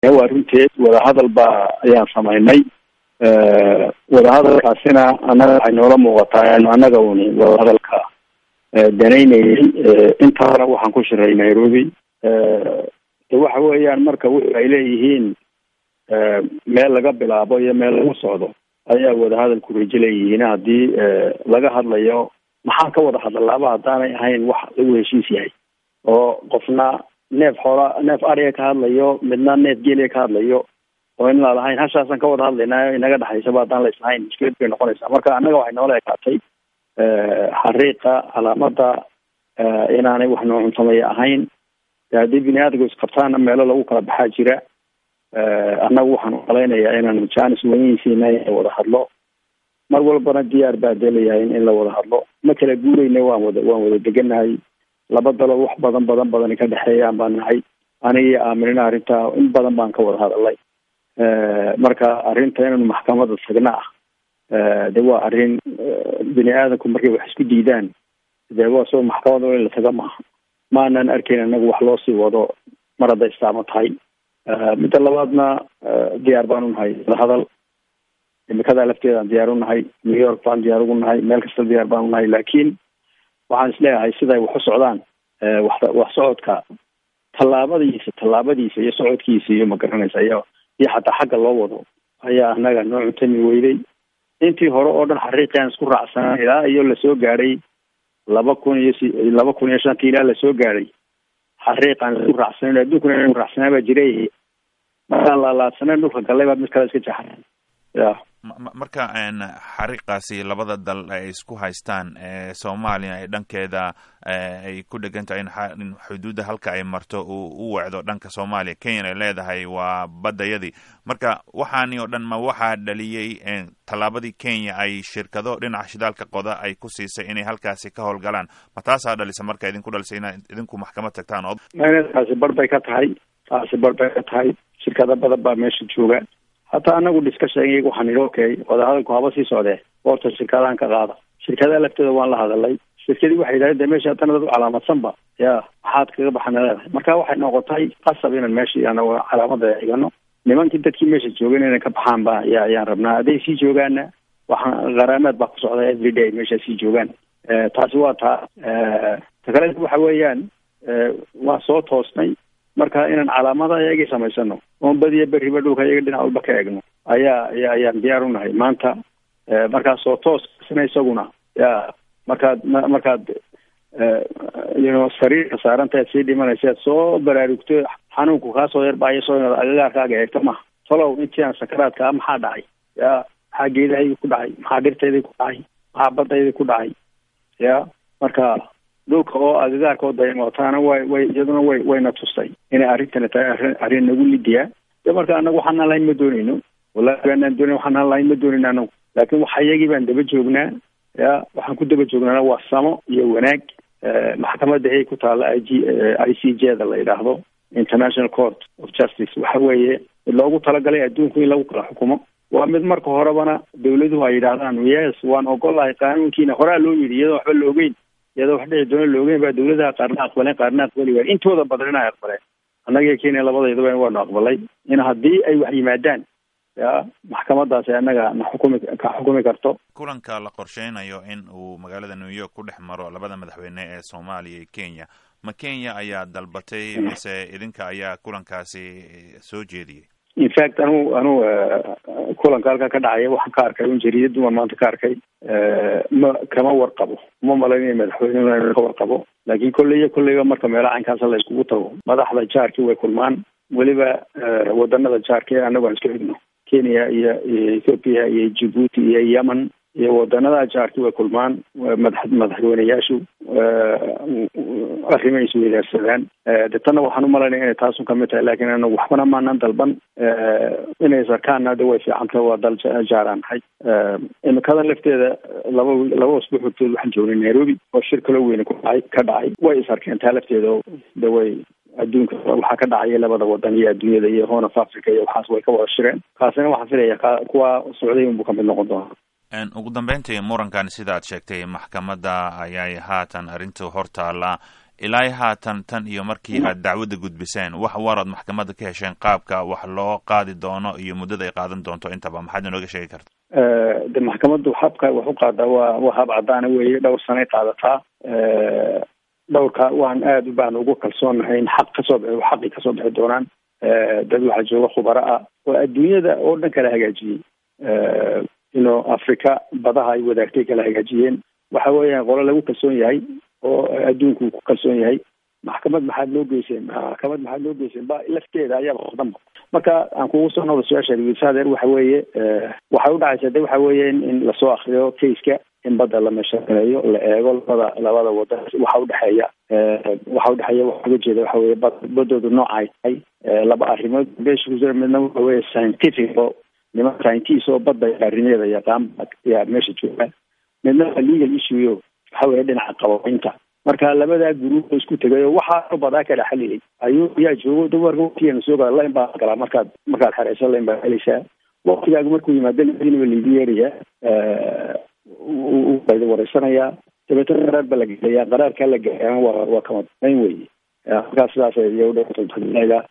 waa runteed wadahadal baa ayaan samaynay wadahadalkaasina annaga waxay noola muuqataa inu annaga uni wadahadalka danaynayay intaana waxaan ku shiray nairobi de waxa weeyaan marka wuxu ay leeyihiin meel laga bilaabo iyo meel lagu socdo ayaa wadahadalku rajo leeyihiin haddii laga hadlayo maxaan ka wada hadalaaba haddaanay ahayn wax lagu heshiis yahay oo qofna neef xoola neef ariga ka hadlayo midna neef geeliga ka hadlayo oo in la lahayn hashaasaan ka wada hadlaynaayo inaga dhexaysaba haddaan la islahayn mushkilad bay noqonaysaa marka annaga waxay noola ekaatay xariiqa calaamada inaanay wax noo cuntamaya ahayn haddii bini aadamku isqabtaana meelo lagu kala baxaa jira annagu waxaan umalaynayaa inaan janis weynihiisiina in la wada hadlo mar walbana diyaar baa dee layahay in la wada hadlo ma kala guurayna waan wada waan wada deganahay laba dalo wax badan badan badan ka dhexeeyaan baan nahay aniga iyo aaminina arrintaa in badan baan ka wada hadalay marka arrinta inaynu maxkamada tagna ah de waa arrin bini aadamku markay wax isku diidaan de waa soo maxkamada in la taga maaha maanan arkayn anagu wax loo sii wado mar hadday istaamo tahay midda labaadna diyaar baan unahay hadal imikadaa lafteedaan diyaar unahay new york baan diyaar ugu nahay meel kasta diyaar baan unahay laakiin waxaan isleeyahay siday wax u socdaan wax wax socodka tallaabadiisa tallaabadiisa iyo socodkiisa iyo magaranaysa iyo iyo xataa xagga loo wado ayaa anaga noo cuntami weyday intii hore oo dhan xariiqiaan isku raacsanaa ilaa iyo lasoo gaadhay laba kun iyo si laba kun iyo shantii ilaa lasoo gaadhay xariiqaan isku raacsanan adduunkuna inu raacsanaa baa jiray markaan laalaadsanen dhulka gallay baa mid kale iska jaxay ya marka xariiqaasi labada dal ay isku haystaan soomaaliya ay dhankeeda ay ku dhegan tahay in xuduudda halka ay marto uu u wacdo dhanka soomaaliya kenyan ay leedahay waa baddayadii marka waxaani oo dhan ma waxaa dhaliyey tallaabadii kenya ay shirkado dhinaca shidaalka qoda ay ku siisay inay halkaasi ka howlgalaan ma taasaa dhalisa marka idinku dhalisay ina idinku maxkamad tagtaan oo taasi bar bay ka tahay taasi bar bay ka tahay shirkado badan baa meesha jooga hataa anagu discussion iyaga waxaan idhi okay wadahadalku haba sii socdee boorta shirkadahan ka qaada shirkadaha laftooda waan la hadalay shirkadii waxay yidhahdeen de meesha haddana dad u calaamadsanba ya maxaad kaga baxana leedahay marka waxay noqotay qasab inaan meeshii anagu calaamada igano nimankii dadkii meesha joogan inay ka baxaan ba ya ayaan rabnaa hadday sii joogaana waxaan qaraameed baa ku socda every day meesha sii joogaan taasi waa taa ta kale waxa weeyaan waa soo toosnay marka inaan calaamada iyagii samaysano oon badiya beriba dhulka iyaga dhinac walba ka eegno ayaa aya ayaan diyaar unahay maanta markaas oo toosna isaguna ya markaad markaad you sariirka saarantaad sii dhimanaysa soo baraarugto xanuunku kaasoo yarbaayaso inaad agagaarkaaga eegto maha talow intii aan sakaraadka a maxaa dhacay ya maxaa geedahaydi ku dhacay maxaa dhirtaydii ku dhacay maxaa baddaydii ku dhacay ya marka dhulka oo agagaarka oo dayamootaana way way iyaduna way wayna tustay inay arrintani tahay arrin arrin nagu lidiya de marka anagu waxaanaan lahayn ma doonayno wallahi baanaan doonayn waxaanaan lahayn ma doonayno anagu laakiin waxa iyagii baan daba joognaa ya waxaan ku daba joognaana waa samo iyo wanaag maxkamadda ay ku taalla i g i c j da la yidhaahdo international court of justice waxa weeye mid loogu talagalay adduunku in lagu kala xukumo waa mid marka horebana dawladuhu ay yidhaahdaan yes waan ogolahay qaanuunkiina horaa loo yidhi iyadoo waxba la ogeyn iyadoo wax dhici doona la ogeyn baa dawladaha qaarna aqbaleen qaarna aqbali waayeen intooda badan inay aqbaleen annaga kenya labadayduba waanu aqbalay in haddii ay wax yimaadaan ya maxkamadaasi annaga na xukumi ka xukumi karto kulanka la qorsheynayo in uu magaalada new york ku dhex maro labada madaxweyne ee soomaaliya iyo kenya ma kenya ayaa dalbatay mise idinka ayaa kulankaasi soo jeediyey in fact anu anu kulanka halkaa ka dhacaya waxaan ka arkay un jariidadu waan maanta ka arkay ma kama warqabo uma malaynaya madaxweynehuna inuu ka warqabo laakiin kolleyya kolleyba marka meelaha caynkaasa la iskugu tago madaxda jaarkii way kulmaan weliba wadanada jaarka ee annagu aan iska xigno kenya iyo iyo ethoopia iyo djibuuti iyo yemen iyo wadanada jaarkii way kulmaan madax madaxweyneyaashu arrimay isweydaarsadaan de tanna waxaan umalaynaya inay taasun kamid tahay laakiin anagu waxbana maanan dalban inay sarkaanna de way fiicanta waa dal jaaraan nahay imikadan lafteeda laba laba usbuuc hortood waxaan joognay nairobi oo shir kaloo weyne ku dhacay ka dhacay way is arkeen taa lafteeda de way adduunka waxaa ka dhacaya labada wadan iyo adduunyada iyo horn of africa iyo waxaas way ka wada shireen kaasina waxaan filaya ka kuwa socday unbuu kamid noqon doona ugu dambeyntii murankan sidaad sheegtay maxkamadda ayay haatan arrintu hortaalla ilaa haatan tan iyo markii aad dacwadda gudbiseen wax warood maxkamadda ka hesheen qaabka wax loo qaadi doono iyo muddada ay qaadan doonto intaba maxaad inooga sheegi karta de maxkamaddu habka wax u qaadaa waa waa hab caddaana weeye dhowr sanay qaadataa dhowrka waan aada u baan ugu kalsoonahay in xaq kasoo bixi xaqi kasoo bixi doonaan dad waxaa jooga khubaro ah oo adduunyada oo dhan kala hagaajiyey ino africa badaha ay wadaagtay kala hagaajiyeen waxa weeyaan qolo lagu kalsoon yahay oo adduunku ku kalsoon yahay maxkamad maxaad loo geyseen maxkamad maxaad loo geyseen ba lafteeda ayaaba qodanba marka aan kugu soo noqdo su-aasha wisadeer waxa weeye waxay udhacaysa de waxa weeye in lasoo akriyo caseka in badda la meeshaqeeyo la eego labada labada wada waxa udhexeeya waxa udhexeeya waxa uga jeeda waxa weye bad badoodu nooca ay tahay laba arrimood beesha kusira midna waxa weye scientific oo niman scientist oo badda arrimeeda yaqaan yaa meesha jooga midna waa legal issue waxa weye dhinaca qababeynta marka labadaa guruub isku tegay oo waxaa badaa kala xaliyay ayuu yaa joogo dawarka waqtigeena soo gala lain baa galaa markaad markaad xereysa lain baa helaysaa waqtigaaga markuu yimaado ladiinaba laigu yeerayaa uda wareysanayaa dabeetana qaraar baa la gelayaa qaraarkaa la gelayaa waa waa kama dayn weye markaa sidaas iyo udhga